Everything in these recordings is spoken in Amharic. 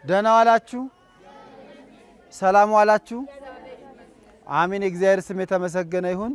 ደህና ዋላችሁ? ሰላም ዋላችሁ? አሜን። የእግዚአብሔር ስም የተመሰገነ ይሁን።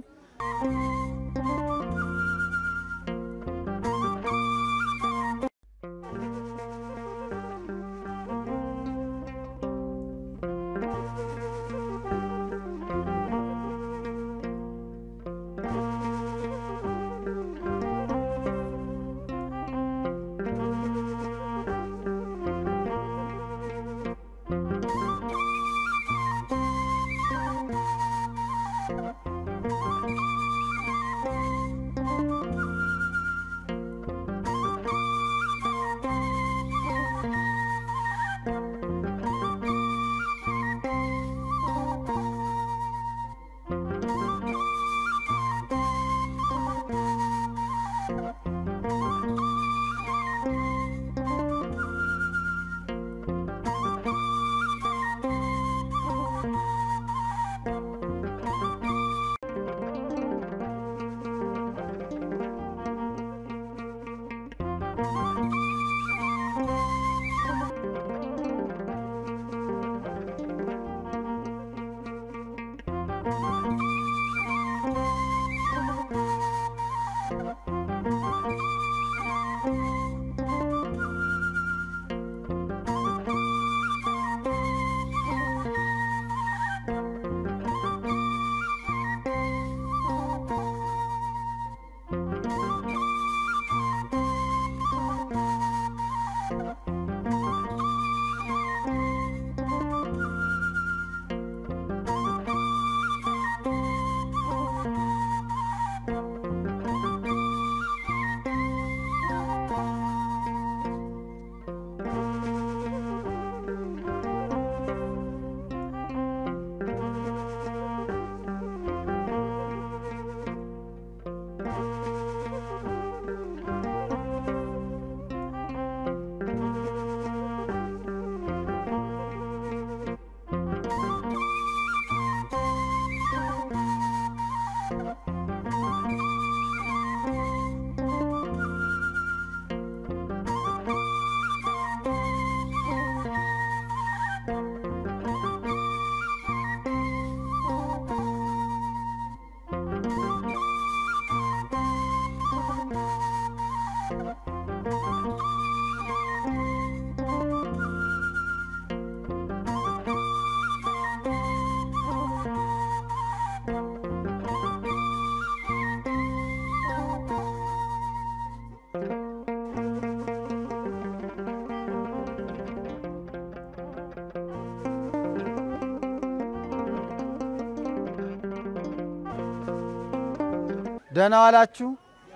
ደህና ዋላችሁ?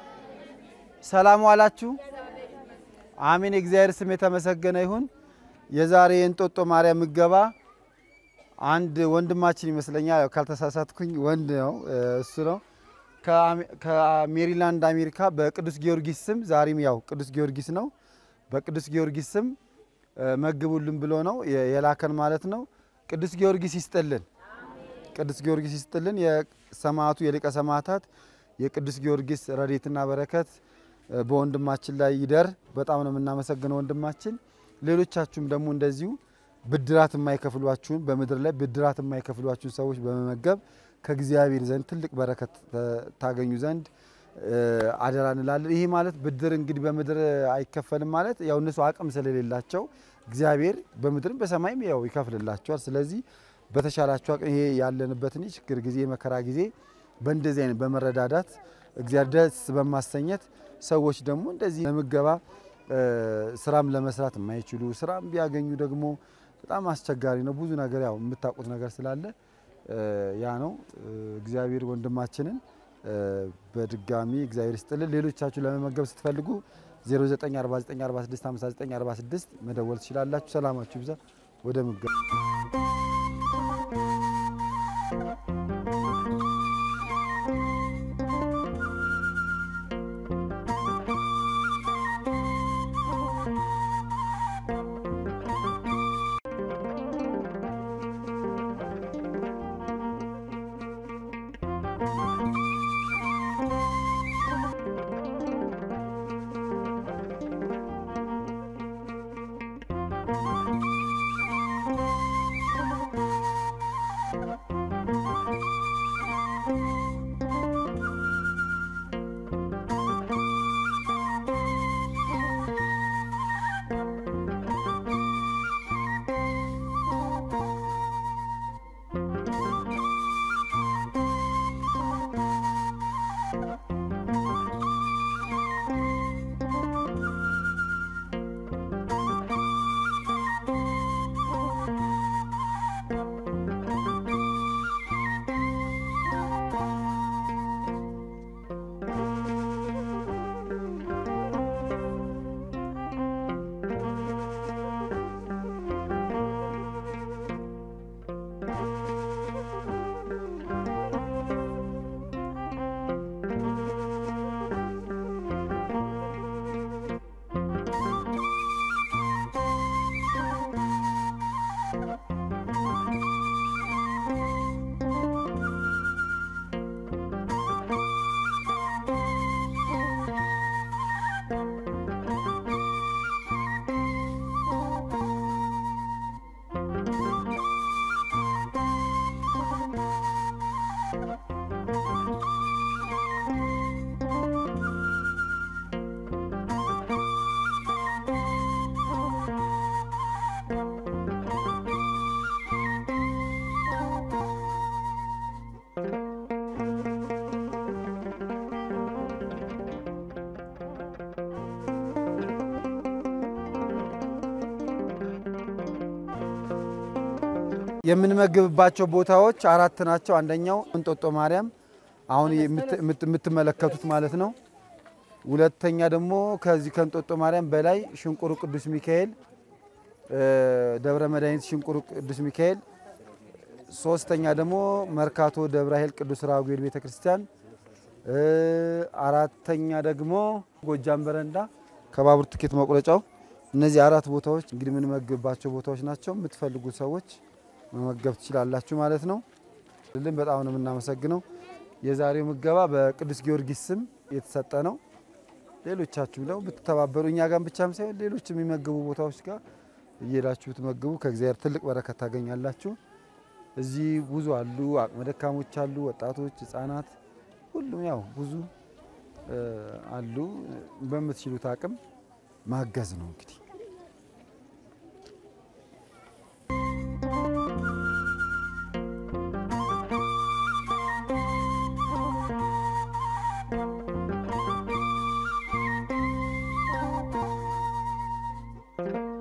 ሰላም ዋላችሁ? አሜን። የእግዚአብሔር ስም የተመሰገነ ይሁን። የዛሬ የእንጦጦ ማርያም ምገባ አንድ ወንድማችን ይመስለኛል፣ ያው ካልተሳሳትኩኝ ወንድ ነው እሱ ነው ከሜሪላንድ አሜሪካ በቅዱስ ጊዮርጊስ ስም ዛሬም ያው ቅዱስ ጊዮርጊስ ነው በቅዱስ ጊዮርጊስ ስም መግቡልን ብሎ ነው የላከን ማለት ነው። ቅዱስ ጊዮርጊስ ይስጥልን፣ ቅዱስ ጊዮርጊስ ይስጥልን። የሰማዕቱ የሊቀ ሰማዕታት የቅዱስ ጊዮርጊስ ረድኤትና በረከት በወንድማችን ላይ ይደር። በጣም ነው የምናመሰግነው ወንድማችን። ሌሎቻችሁም ደግሞ እንደዚሁ ብድራት የማይከፍሏችሁን በምድር ላይ ብድራት የማይከፍሏችሁን ሰዎች በመመገብ ከእግዚአብሔር ዘንድ ትልቅ በረከት ታገኙ ዘንድ አደራ እንላለን። ይሄ ማለት ብድር እንግዲህ በምድር አይከፈልም ማለት ያው እነሱ አቅም ስለሌላቸው እግዚአብሔር በምድርም በሰማይም ያው ይከፍልላቸዋል። ስለዚህ በተሻላችሁ አቅም ይሄ ያለንበትን ችግር ጊዜ መከራ ጊዜ በእንደዚህ አይነት በመረዳዳት እግዚአብሔር ደስ በማሰኘት ሰዎች ደግሞ እንደዚህ ለምገባ ስራም ለመስራት የማይችሉ ስራም ቢያገኙ ደግሞ በጣም አስቸጋሪ ነው። ብዙ ነገር ያው የምታውቁት ነገር ስላለ ያ ነው። እግዚአብሔር ወንድማችንን በድጋሚ እግዚአብሔር ይስጥልን። ሌሎቻችሁ ለመመገብ ስትፈልጉ 0949465946 መደወል ትችላላችሁ። ሰላማችሁ ይብዛ። ወደ ምገባ የምንመግብባቸው ቦታዎች አራት ናቸው። አንደኛው እንጦጦ ማርያም አሁን የምትመለከቱት ማለት ነው። ሁለተኛ ደግሞ ከዚህ ከእንጦጦ ማርያም በላይ ሽንቁሩ ቅዱስ ሚካኤል ደብረ መድኃኒት ሽንቁሩ ቅዱስ ሚካኤል፣ ሶስተኛ ደግሞ መርካቶ ደብረ ኃይል ቅዱስ ራጉኤል ቤተ ክርስቲያን፣ አራተኛ ደግሞ ጎጃም በረንዳ ከባቡር ትኬት መቁረጫው። እነዚህ አራት ቦታዎች እንግዲህ የምንመግብባቸው ቦታዎች ናቸው። የምትፈልጉ ሰዎች መመገብ ትችላላችሁ ማለት ነው። ልን በጣም ነው የምናመሰግነው። የዛሬው ምገባ በቅዱስ ጊዮርጊስ ስም የተሰጠ ነው። ሌሎቻችሁ ነው ብትተባበሩ እኛ ጋር ብቻም ሳይሆን ሌሎች የሚመግቡ ቦታዎች ጋር እየሄዳችሁ ብትመግቡ ከእግዚአብሔር ትልቅ በረከት ታገኛላችሁ። እዚህ ብዙ አሉ፣ አቅመ ደካሞች አሉ፣ ወጣቶች፣ ሕፃናት ሁሉም ያው ብዙ አሉ። በምትችሉት አቅም ማገዝ ነው እንግዲህ Thank you.